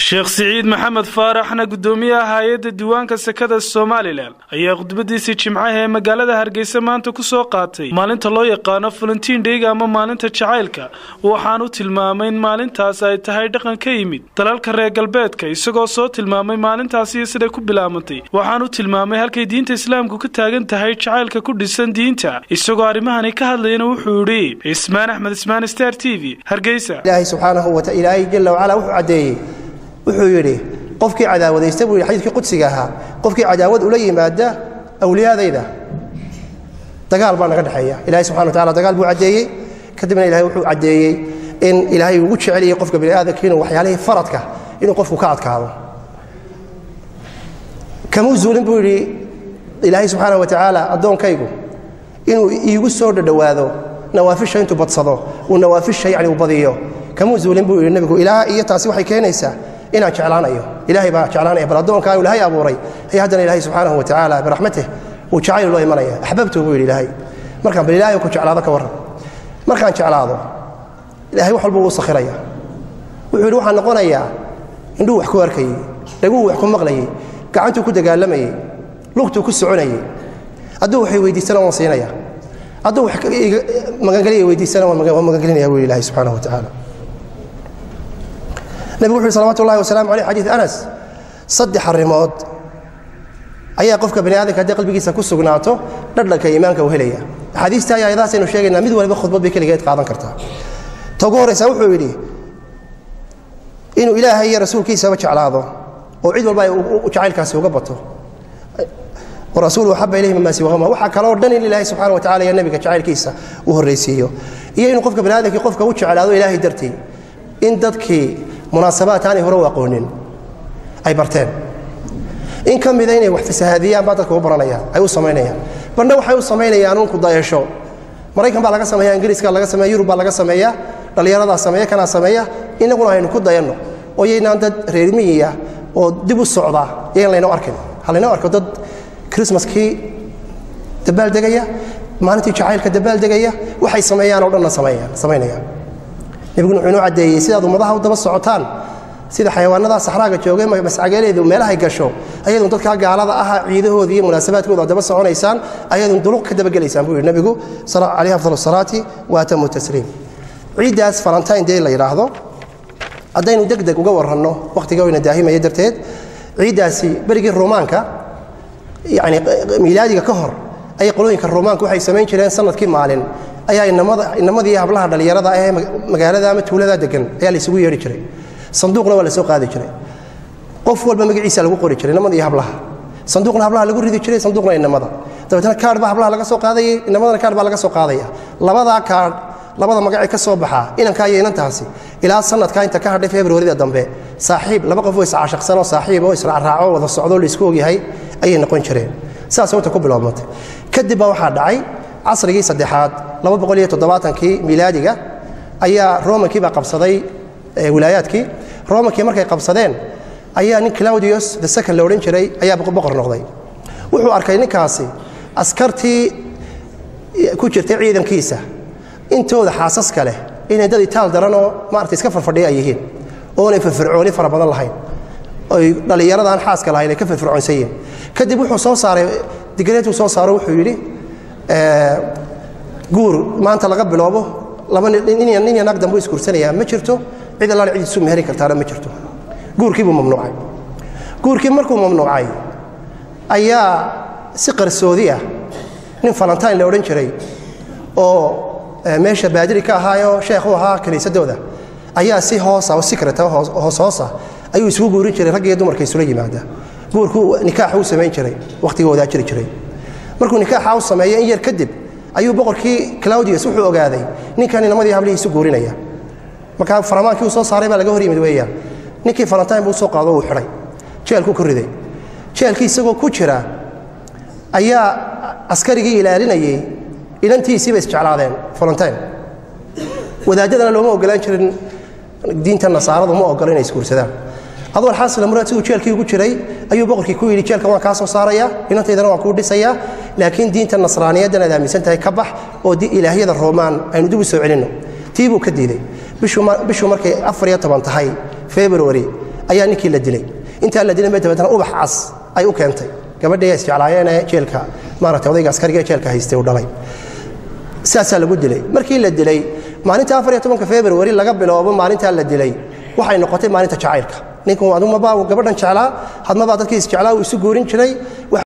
sheekh siciid maxamed faaraxna guddoomiyaha hay-adda diiwaanka sekada somalilan ayaa khudbadiisii jimcaha ee magaalada hargeysa maanta ku soo qaatay maalinta loo yaqaano valentiin dheyga ama maalinta jacaylka waxaanu tilmaamay in maalintaas ay tahay dhaqan ka yimid dalalka reer galbeedka isagoo soo tilmaamay maalintaasi iyo siday ku bilaabantay waxaanu tilmaamay halkay diinta islaamku ka taagan tahay jacaylka ku dhisan diinta isagoo arrimahani ka hadlayana wuxuu yidhi ismaan axmed ismaan star t v hargeysa ilaahay subxaanahu wa ilaahay jalla wacala wuxuu caddeeyey wuxuu yidhi qofkii cadaawadaysta buu yidhi xadiidkii qudsiga ahaa qofkii cadaawad ula yimaada awliyaadayda dagaal baa naga dhexeeya ilahay subxana wa tacala dagaal buu caddeeyey kadibna ilahay wuxuu caddeeyey in ilaahay ugu jeceliyey qofka bini aadamka inuu waxyaalihii faradka inuu qofku ka adkaado kamuu zuulin buu yidhi ilaahay subxaana wa tacaala addoonkaygu inuu iigu soo dhadhowaado nawaafisha intuu badsado uu nawaafisha yacni uu badiyo kamuu zuulin buu yidhi nebigu ilaa iyo taasi waxay keenaysaa inaan jeclaanayo ilaahay baa jeclaanaya bal addoonkaa ilaahay abuuray ayaa haddana ilaahay subxaanahu wa tacaala biraxmatih uu jacayl loo imanaya axbabtu buu yidhi ilaahay markaan bal ilaahay ku jeclaado ka warran markaan jeclaado ilaahay wax walba wuu sakhiraya wuxuu yidhi waxaan noqonayaa indhuhu wax ku arkayey dhaguhu wax ku maqlayey gacantuu ku dagaalamayey lugtuu ku soconayey hadduu waxay weydiisana waan siinaya hadduu wax magangelya weydiisana waan magangelinaya buu ilahay subxaanahu wa tacaala nebigu wuxu uhi salawatu ullahi wasalamu aleyh xadiid anas saddex arrimood ayaa qofka bani aadamka haddii qalbigiisa ku sugnaato dhadhanka iimaanka uu helaya axaadiista iyo ayadaasaynu sheegaynaa mid waliba khudbad bay keligeed qaadan kartaa ta ugu horraysa wuxuu yidhi inuu ilaahay iyo rasuulkiisaba jeclaado oo cid walba ay jacaylkaasi uga bato warasuulu axaba ilayhi mima siwahuma waxaa kaloo dhan in ilaahay subxana wa tacala iyo nebiga jacaylkiisa uu horraysiiyo iyo inuu qofka bani aadamkii qofka u jeclaado ilaahay dartii in dadkii munaasabaad aanay hore u aqoonin ay barteen in ka mida inay wax fasahaadiyaan baa dadka u baranayaan ay u samaynayaan bandhe waxay u samaynayaan unku dayasho maraykan baa laga sameeya ingiriiska laga sameeya yurub baa laga sameeya dhallinyaradaa sameeya kanaa sameeya inaguna aynu ku dayanno oo yaynaan dad reermiyiya oo dib u socda yayn laynoo arkin halaynoo arko dad krismaskii dabaaldegaya maalintii jacaylka dabaaldegaya waxay sameeyaan oo dhanna samaynayaan nebiguna wuxuu inoo caddeeyey sidaad ummadaha u daba socotaan sida xayawaanadaa saxraaga joogay mascagaleedu meelahay gasho ayadun dadkaa gaalada aha ciidahooda iyo munaasabaadkooda ad daba soconaysaan ayadun duluq ka dabagelaysaan buu yidhi nebigu calayhi afdal asalaati wa atamu tasliim ciiddaas valentine day la yidhaahdo haddaynu deg deg uga warranno wakhtiga wayna daahimaya darteed ciiddaasi berigii ruumaanka yani miilaadiga ka hor ayay qolooyinka ruumaanka waxay samayn jireen sanadkii maalin ayaa inamadii hablaha dhallinyarada ee magaalada ama tuulada degan ayaa laysugu yeedhi jiray sanduuqna waa la soo qaadi jiray qof walba magaciisa lagu qori jiray inamada iyo hablaha sanduuqna hablaha lagu ridi jiray sanduuqna inamada dabeetna kaadh baa hablaha laga soo qaadayay inamadana kaadh baa laga soo qaadaya labadaa kaadh labada magacee ka soo baxaa inankaa iyo inantaasi ilaa sanadkaa inta ka hadhay februarida dambe saaxiib laba qof oo iscaashaqsanoo saaxiib oo israacraaco wada socdoo laisku ogyahay ayay noqon jireen saasay inta ku biloobmatay kadib baa waxaa dhacay casrigii saddexaad kii miilaadiga ayaa romankii baa qabsaday wilaayaadkii romankii markay qabsadeen ayaa nin claudius the second la odhan jiray ayaa boqor noqday wuxuu arkay ninkaasi askartii ku jirtay ciidankiisa intooda xaasaska leh inay dad itaal daranoo maarata iska farfadhiya ay yihiin oonay firfircooni fara badan lahayn oy dhallinyaradan xaaska lahayn ay ka firfircoonsan yihiin kadib wuxuu soo saaray digreetuu soo saaro wuxuu yidhi guur maanta laga biloobo nin iyo naag dambu isguursanayaa ma jirto cid allaale cid isu meheri kartaana ma jirto guurkii buu mamnuucay guurkii markuu mamnuucay ayaa si qarsoodi ah nin valentine la odhan jiray oo meesha baadiri ka ahaayoo sheekh u ahaa kiniisadooda ayaa si hoosa oo secret hoos hoosa ayuu isugu guurin jiray rag iyo dumarka isula yimaada guurkuu nikaaxa u samayn jiray wakhtiga wadaa jiri jiray markuu nikaaxa u sameeyo in yar kadib ayuu boqorkii claudius wuxuu ogaaday ninkan inamadii hablihiisu guurinaya markaa faramaankii uu soo saaray baa laga hor yimid weeyaan ninkii valentine buu soo qaado uu xidhay jeelkuu ku riday jeelkii isagoo ku jira ayaa askarigii ilaalinayey inantiisiiba isjeclaadeen valentine wadaadadana looma ogolaan jirin diinta nasaaradu ma ogola inay isguursadaan adoo alxaasil muraad siduu jeelkii ugu jiray ayuu boqorkii ku yidhi jeelkan waan kaa soo saarayaa inantaydana waan kuu dhisayaa laakiin diinta nasraaniyaddan aad aaminsan tahay ka bax oo ilaahyada roomaan aynu dib u soo celinno tii buu ka diiday bishuu markay afar iyo toban tahay february ayaa ninkii la dilay intaan la dilin bay dabeetana ubax cas ay u keentay gabadhii ay isjeclaayeenee jeelka maaragtay odayga askariga ee jeelka haystay uu dhalay sidaasaa lagu dilay markii la dilay maalinta afar iyo tobanka februari laga biloobo maalintaa la dilay waxay noqotay maalinta jacaylka ninku adumabaa uu gabadhan jeclaa hadmabaa dadkii isjeclaa uu isu guurin jiray